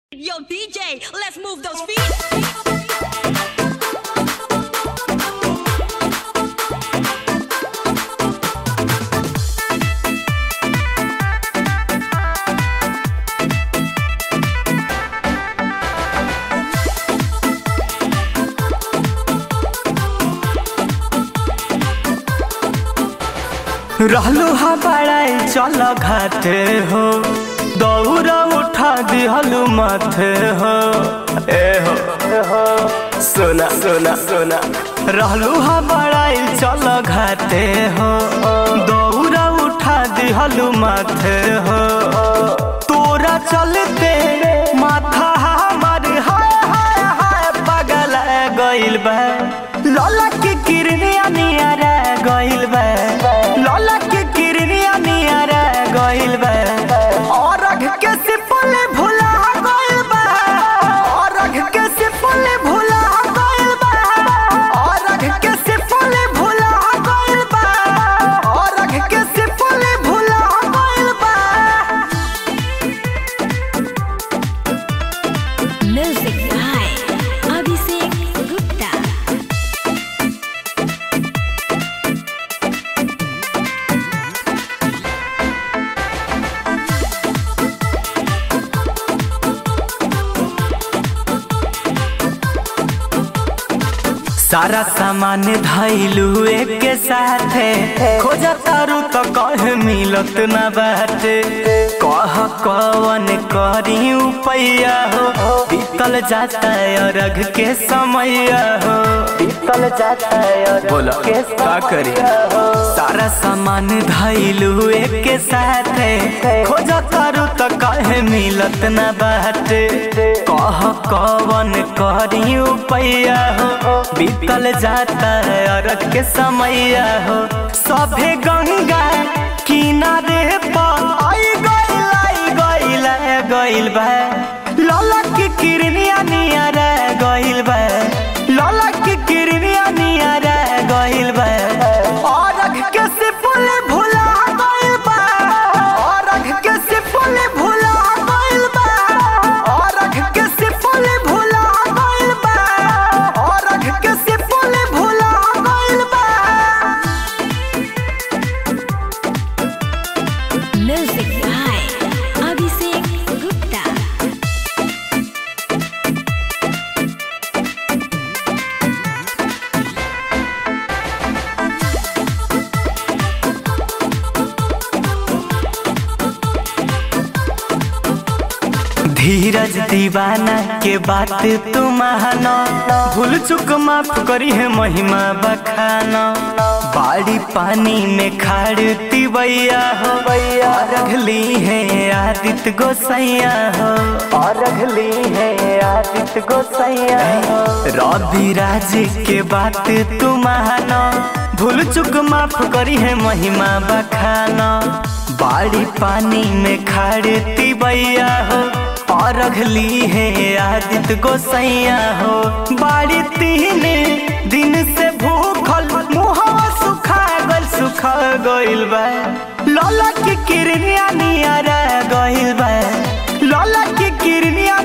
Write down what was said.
Yo, DJ, let's move those feet. रहलू हा बड़ाई चल घाटे हो दौरा उठा दिहलू माथे हो ए हो ए हो सोना सोना सोना रहलू हा बड़ाई चल घाटे हो दौरा उठा दिहलू माथे हो तोरा चलते माथा हमार हाय हाय हाय पगल गइल बा लला के किरनिया नियारा गइल बा लला के किरनिया नियारा गइल बा और अघ के सिपल भुला गइल बा और अघ के सिपल भुला गइल बा और अघ के सिपल भुला गइल बा और अघ के सिपल भुला गइल बा Music by Abhishek Gupta. सारा सामान धैलू एक साथे खोजा तारू तो कह मिलत न बाटे कह कवन करी उपैया हो बीतल जाता अरघ के समय हो बीतल जाता बोला का करी सारा सामान धैलू एक साथे खोजा तारू तो कह मिलत न बाटे कह कवन करी उपैया हो बीतल जाता है अरग के समय हो सभे गंगा किनारे पर आई गइल आई गइल है गइल बा लला के किरनिया नियारा गइल बा लला के किरनिया नियारा गइल बा अरग के सिपुल भुला गइल बा अरग के सिपुल भुला गइल बा अरग के सिपुल भुला गइल बा अरग के सिपुल भुला गइल बा Music by Abhishek Gupta. धीरज दीवाना के बात तू मानो भूल चुक माफ करी है महिमा बखाना बाड़ी पानी में खाड़ती बैया हो और अगली है आदित्य गोसैया हो और अगली है आदित्य गोसैया हो रवि राज के बात तू मानो भूल चुक माफ करी है महिमा बखाना बाड़ी पानी में खाड़ती बैया हो और अगली है आदित्य गोसैया हो बाड़ी तीन दिन से भूखल मुहवा सुखा गल सुखा गइल बा लला के किरनिया नियारा गइल बा लला के किरनिया